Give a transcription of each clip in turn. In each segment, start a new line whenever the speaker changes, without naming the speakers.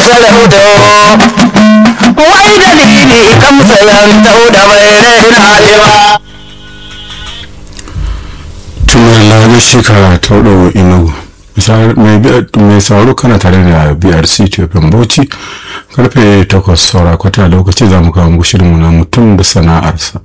sarauta wai dalili kamsa yantau da mai raina lewa
tumar labar shekara ta hudu inugu mai sauro kana tare da brc tufin bauchi karfe 8 saura kwata lokaci za mu kawo muku shirinmu na mutum da sana'arsa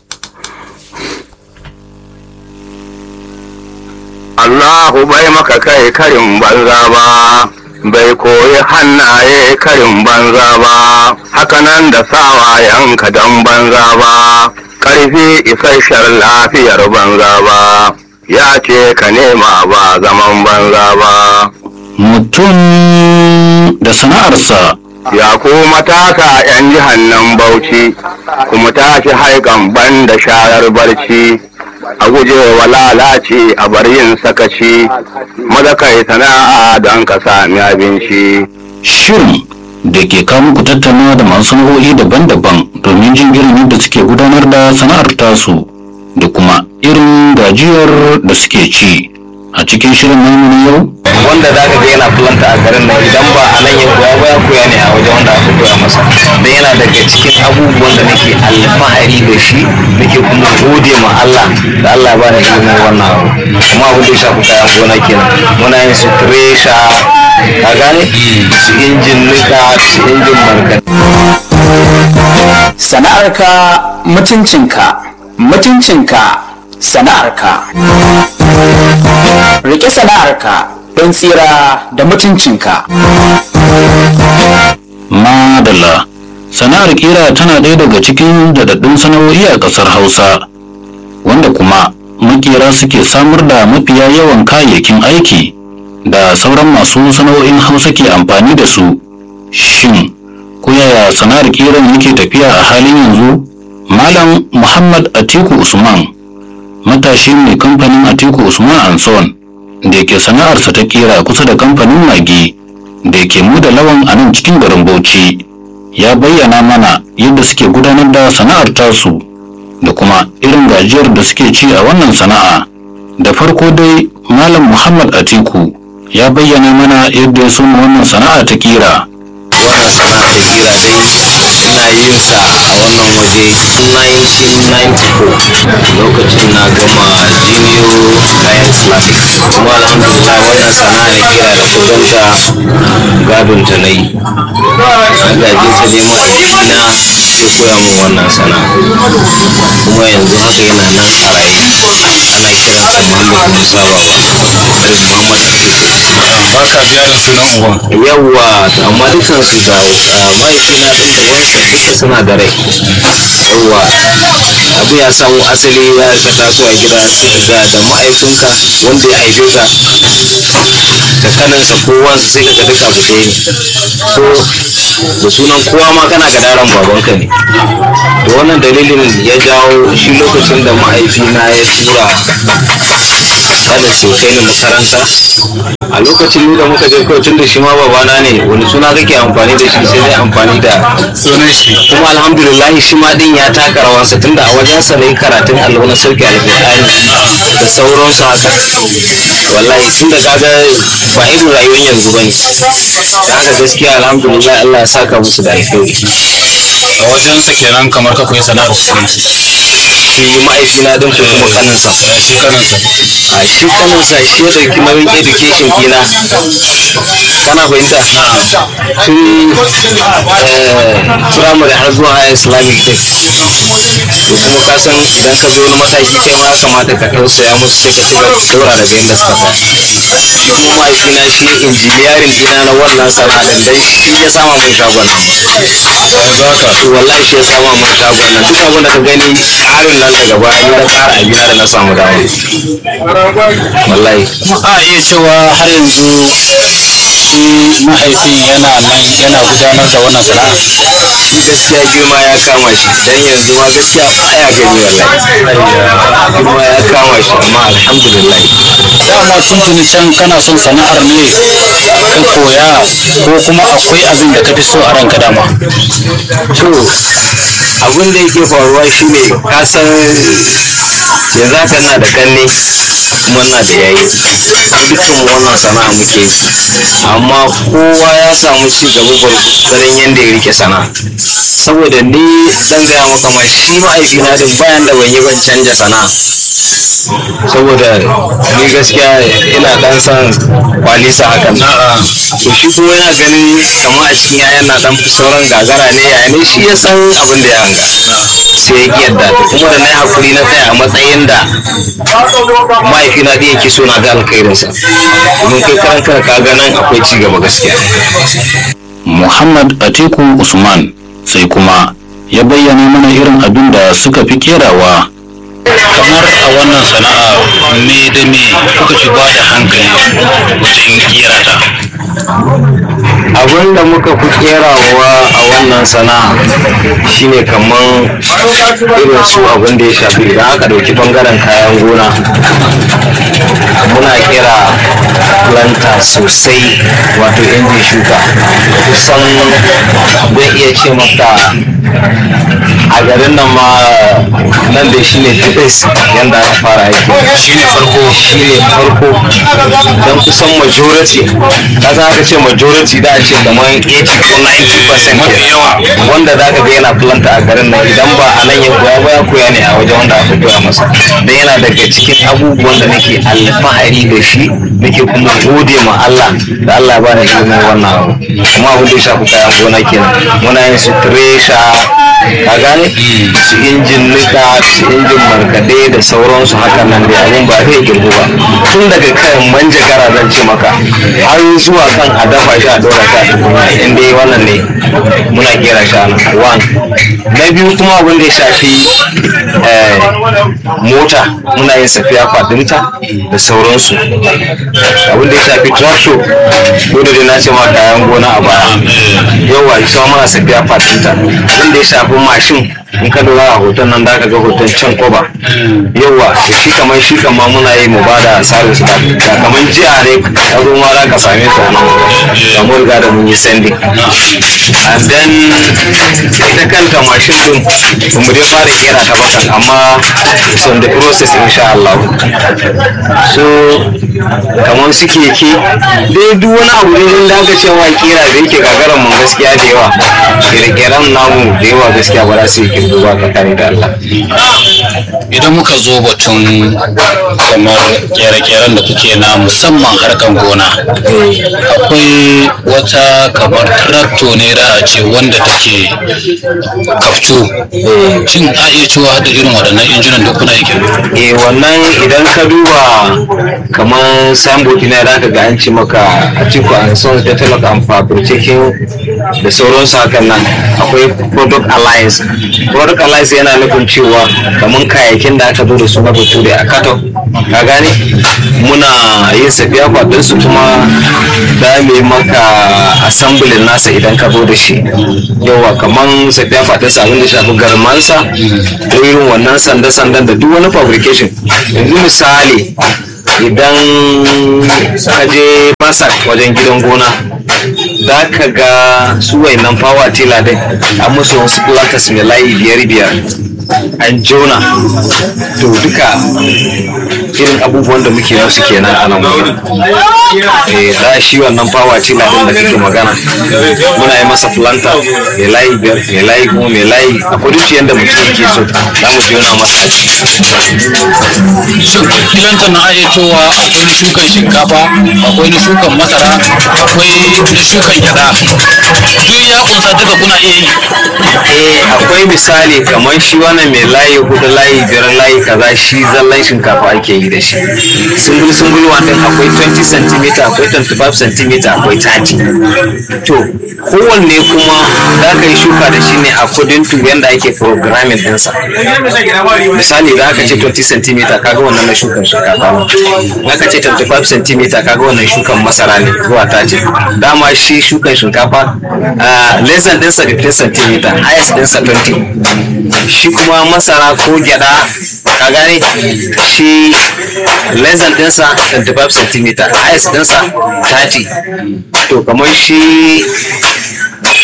Allahu bai maka kai karin banza ba, bai koyi hannaye karin banza ba, hakanan da sawayenka don banza ba, ƙarfi isasshen lafiyar banza ba, ya ce ka nema ba zaman banza ba.
mutum da sana'arsa
Ya ku matasa ‘yan jihar nan Bauchi, kuma tashi haikan ban da sharar barci, a guje wa lalace a bar yin sakaci, maza kai sana'a don ka sami abinci.
shirin da ke kawo muku tattaunawa da masu sana'o'i daban-daban domin jin irin yadda suke gudanar da sana'ar tasu da kuma irin gajiyar da suke ci a cikin shirin namu na yau
wanda za ka ga yana fulanta a garin nan idan ba a nan ya koya ba ya koya ne a wajen wanda aka koya masa da yana daga cikin abubuwan da nake alfahari da shi nake kuma gode ma Allah da Allah ba ni ilimin wannan abu kuma abin da ya shafi kayan gona kenan muna yin su tresha ka gane su injin nika su injin markaɗe
sana'arka mutuncinka mutuncinka sana'arka rike sana'arka don tsira da mutuncinka
madalla sana'ar kira tana ɗaya daga cikin daɗaɗɗun sana'o'i a ƙasar hausa wanda kuma makera suke samar da mafiya yawan kayayyakin aiki da sauran masu sana'o'in hausa ke amfani da su shin ko yaya sana'ar kiran yake tafiya a halin yanzu malam muhammad atiku usman matashi mai kamfanin atiku usman anson da ke sana'arsa ta kera kusa da kamfanin magi da ke mu da lawan a nan cikin garin bauchi ya bayyana mana yadda suke gudanar da sana'ar tasu da kuma irin gajiyar da suke ci a wannan sana'a da farko dai malam muhammad atiku ya bayyana mana yadda ya soma wannan sana'a ta kira
wannan sana'a da kira dai ina yin sa a wannan waje tun 1994 lokacin na gama junior kayan islamic kuma alhamdulillah wannan sana'a da kira da kudanta gadon ta na yi gaje ta nema aikina sai koya min wannan sana'a kuma yanzu haka yana nan a raye ana kiransa muhammad musa baba muhammad
baka biya da sunan uban
yawwa amma dukansu da ah, mahaifina ɗin da wansa duka suna da rai yawwa abu ya samu asali ya ka taso a gida sai ga da mahaifinka wanda ya haife ka da kaninsa ko wansa sai ka ga duka abu ɗaya ne so da sunan kowa ma kana ga daren babanka ne to wannan dalilin ya jawo shi lokacin da mahaifina ya tura kada su kai ni makaranta a lokacin da muka je kawai tun da shi ma babana ne wani suna kake amfani da shi sai dai amfani da
sunan shi
kuma alhamdulillah shi ma din ya taka rawansa tunda a wajensa na yi karatun allo na sauke alƙur'ani da sauransu haka wallahi tunda kaga ba irin rayuwar yanzu bane da haka gaskiya alhamdulillah Allah ya saka musu da alkhairi
a wajensa kenan kamar ka koyi sana'ar musulunci
shi mahaifina din ko kuma kaninsa
shi kanansa
a shi kaninsa shi ya ɗauki nauyin education kina kana fahimta tun firamare har zuwa high islamic tech to kuma ka san idan ka zo wani mataki kai ma ya kamata ka tausaya musu sai ka ci gaba daura daga inda suka tsaya shi kuma mahaifina shi injiniyarin dina na wannan sana'a dan dai shi ya sama mun shagon nan
yanzu haka
to wallahi shi ya sama mun shagon nan duk abin da ka gani ƙarin nan daga baya ni na ƙara abina da na samu dawo wallahi
a iya cewa har yanzu shi mahaifin yana nan yana gudanar da wannan sana'a
shi gaskiya girma ya kama shi dan yanzu ma gaskiya baya gani wallahi girma ya kama shi amma alhamdulillah
dama tuntuni can kana son sana'ar ne ka koya ko kuma akwai abin da ka fi so a ranka dama
to abin da yake faruwa shine ka san yanzu haka ina da kanne kuma ina da yayi dukkan mu wannan sana'a muke yi amma kowa ya samu ci gaba gwargwadon yadda ya rike sana'a saboda ni zan gaya maka ma shi ma'aikina din bayan da ban yi ban canja sana'a saboda ni gaskiya ina dan san kwalisa hakan to shi kuma yana ganin kamar a cikin yayan na dan sauran gagara ne ya ne shi ya san abin da ya hanga sai ya yadda to kuma da na yi hakuri na tsaya a matsayin da mahaifina da yake so na ga alkhairinsa domin kai karan kanka ka ga nan akwai ci gaba gaskiya
Muhammad Atiku Usman sai kuma ya bayyana mana irin abin da suka fi kerawa kamar a wannan sana'a me da me kuka fi ba da hankali wajen kera ta
abin da muka fi kerawa a wannan sana'a shine kamar irin su abin da ya shafi idan aka ɗauki bangaren kayan gona muna kera planta sosai wato injin shuka kusan zan iya ce maka a garin nan ma nan da shi ne tibes yadda aka fara aiki
shi ne farko
shi ne farko don kusan majority ka san aka ce majority da a ce kamar 80 ko 90%
Mafi yawa.
wanda za ka ga yana planta a garin nan idan ba a nan ya koya ba ya koya ne a wajen wanda aka koya masa don yana daga cikin abubuwan da nake alfahari da shi nake kuma gode ma Allah da Allah ba da ilimin wannan abu kuma abin da ya shafi kayan gona kenan muna yin su thresher ka gane su injin nika su injin markaɗe da sauransu hakan nan dai abun ba zai girgu ba tun daga kan manjagara zan ce maka har zuwa kan a dafa shi a dora shi a tukunya in dai wannan ne muna kera shi a nan one na biyu kuma abin da ya shafi eh, mota muna yin safiya fadinta da sauransu abin da ya shafi tractor ko da dai na ce ma kayan gona a baya yawa ita ma muna safiya fadinta abin da ya shafi mashin in ka lura a hoton nan da ka ga hoton can koba yawa to shi kamar shi kamar muna yi mu ba da service da da kamar jiya ne ka zo ma za ka same ta nan da mun riga da mun yi sending and then ita kanta mashin din ba mu dai fara kera ta bakan amma it's on the process insha Allah so kamar su keke dai duk wani abu ne da aka ce wa kera da yake gagaran mun gaskiya da yawa kere-keren namu da yawa gaskiya ba za su yi kirgo ba tsakani da Allah
idan muka zo batun kamar kere-keren da kuke na musamman harkan gona akwai wata kamar trakto ne da a ce wanda take kaftu shin a iya cewa da irin waɗannan injunan duk kuna yake
eh wannan idan ka duba kamar signboard na da ka ga an ce maka a cikin an son develop and fabricating da sauransu hakan nan akwai product alliance product alliance yana nufin cewa kamar kayayyakin da aka zo da su na bature a katon ka gane muna yin safiya kwadin su kuma da mu yi maka assembly nasa idan ka zo da shi yawa kamar safiya kwadin sa abin da shafi garmansa ko irin wannan sanda-sandan da duk wani fabrication yanzu misali idan ka je masak wajen gidan gona za ka ga su wayannan power tiller din an musu wasu platters mai layi biyar biyar an jona to duka irin abubuwan da muke musu kenan a nan wurin eh za shi wannan power tiller din da kake magana muna yi masa planter mai layi biyar mai layi goma mai layi a kuduci yadda mutum yake so za mu jona masa a ciki
shin filanta na iya cewa akwai na shukan shinkafa akwai na shukan masara akwai na shukan gyada duk ya kunsa duka kuna iya yi
eh akwai misali kamar shi wannan mai layi hudu layi biyar layi kaza shi zallan shinkafa ake yi da shi sungul sungul wannan akwai 20 cm akwai 25 cm akwai 30 to kowanne kuma za ka yi shuka da shi ne a kudin tu yanda ake programming ɗinsa misali za ka ce 20 cm kaga wannan na shukan shinkafa ne za ka ce 25 cm kaga wannan shukan masara ne zuwa 30 dama shi shukan shinkafa ah, less than ɗinsa 15 cm highest ɗinsa 20 shi kuma masara ko gyada ka gane shi less than ɗinsa 25 cm highest ɗinsa 30 to kamar shi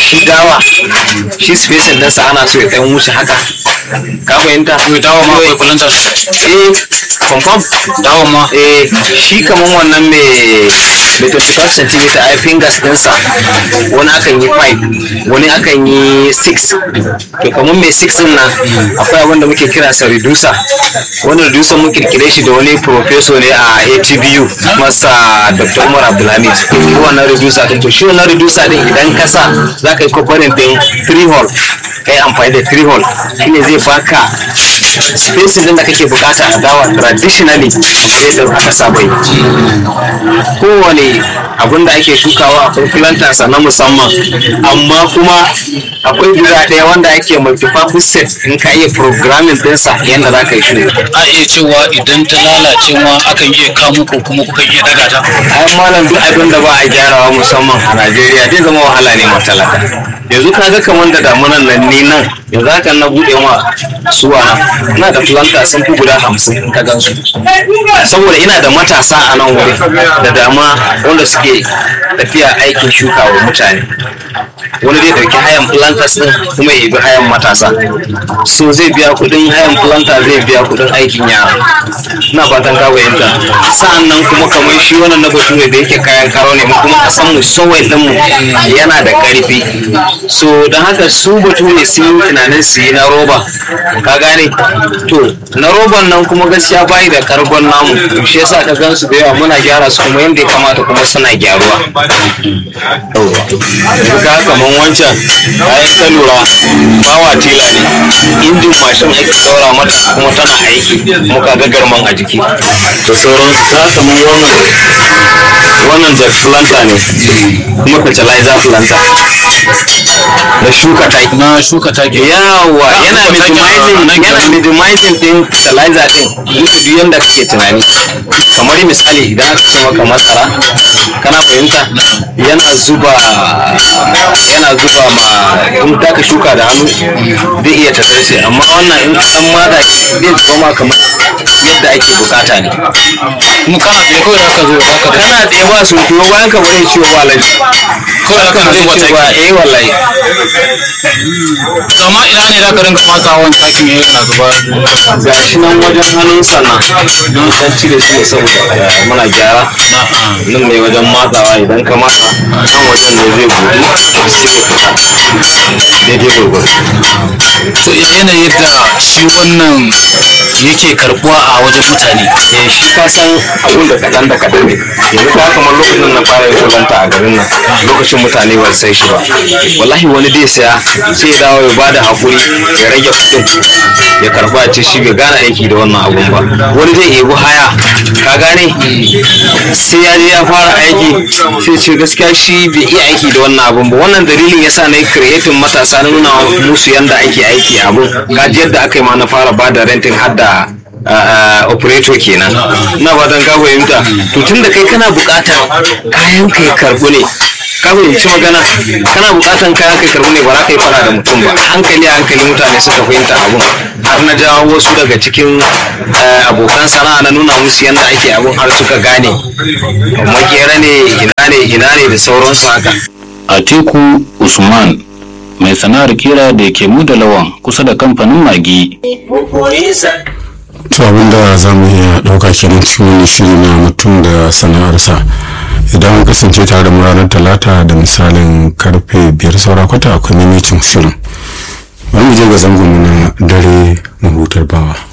shi dawa shi spacing ɗinsa ana so ya ɗan wuce haka ka fahimta
dawa ma akwai kulanta
eh confirm
dawa ma
eh shi kaman wannan mai mai 25 cm ai fingers ɗinsa wani akan yi 5 wani akan yi 6 to kaman mai 6 ɗin nan akwai abin da muke kira sa reducer wani reducer mun kirkire shi da wani professor ne a ATBU masa Dr. Umar Abdulhamid shi wannan reducer din to shi wannan reducer din idan ka sa za ka yi kokarin din 3 hole kai amfani da 3 hole shine zai baka spacing din da kake bukata a dawa traditionally kamar yadda aka saba yi kowane abin da ake shukawa akwai planters na musamman amma kuma akwai guda ɗaya wanda ake multi-purpose set in ka iya programming ɗinsa yadda za ka yi shuka
a iya cewa idan ta lalace ma akan iya kamo ko kuma kuka iya daga ta
ai malam duk abin da ba a gyarawa musamman a Najeriya zai zama wahala ne matalaka yanzu ka ga kamar da damunan nan ni nan yanzu haka na bude ma suwa na ina da planta sun fi guda hamsin in ka gansu saboda ina da matasa a nan wuri da dama wanda suke tafiya aikin shuka wa mutane wani zai dauki hayan planters din kuma ya bi hayan matasa so zai biya kudin hayan planta zai biya kudin aikin yara ina fatan ka fahimta sa'an nan kuma kamar shi wannan na bature da yake kayan karo ne mu kuma kasan mu sowai din mu yana da karfi so don haka su bature sun yi tunanin su yi na roba ka gane to na roban nan kuma gaskiya bayi da kargon namu shi yasa ka gan su da yawa muna gyara su kuma yadda ya kamata kuma suna gyaruwa yauwa ka kaman wancan bayan ka lura bawa tela ne injin mashin ake saura mata kuma tana aiki muka ga garman a jiki da sauransu ta kaman wannan wannan jack planter ne kuma fertilizer planter da shuka taki
na shuka take
yawa yana
shuka taki a
minimizing
nan
yana
kenan.
minimizing din fertilizer din duk duk yanda kake tunani kamar misali idan aka ce maka masara kana fahimta yana zuba yana zuba ma in da ka shuka da hannu zai iya tazarce amma wannan in ka dan mada shi zai zuba ma kamar yadda ake bukata ne
kuma kana tsaye kawai aka zo aka da
kana tsaye ba sun tuwo bayan ka bari ciwo ba lafi
kawai aka
zai
zuba
ce ba
taki
eh wallahi
amma ina ne za ka rinka matsawan takin ya yana zuba
ga shi nan wajen hannun sana don dan cire shi ne saboda eh, muna gyara nan ne wajen matsawa idan ka matsa nan wajen ne zai budu sai ka fita daidai gurgur
to ya yanayin da shi wannan yake karbuwa a wajen mutane
eh shi ka san abun da kaɗan da kaɗan ne yanzu ka kamar lokacin da na fara yin kulanta a garin nan lokacin mutane ba su sai shi ba wallahi wani dai saya sai ya dawo ya bada hakuri ya rage kuɗin ya karba ya ce shi bai gane aiki da wannan abun ba wani zai ebi haya ka gane sai ya je ya fara aiki sai ce gaskiya shi bai iya aiki da wannan abun ba wannan dalilin yasa na yi creating matasa na nuna musu yanda ake aiki a abun gaji yadda aka yi ma na fara bada renting har da uh, operator kenan na fatan ka fahimta to tun da kai kana buƙatar kayan ka ya karbu ne ka fahimci magana kana buƙatar kayan ka ya karbu ne ba za ka yi fara da mutum ba hankali a hankali mutane suka fahimta abun har na jawo wasu daga cikin uh, abokan sana'a na nuna musu yadda ake abun har suka gane makera ne ina ne ina ne da sauransu haka
Atiku Usman mai sana'ar kira da ke mu da lawan kusa da kamfanin magi
to abinda za mu iya ɗauka kenan cikin wani shiri na mutum da sana'arsa idan kasance tare da mu ranar talata da misalin karfe biyar saura kwata akwai mamacin shirin bari mu je ga zangon mu na dare mahutar bawa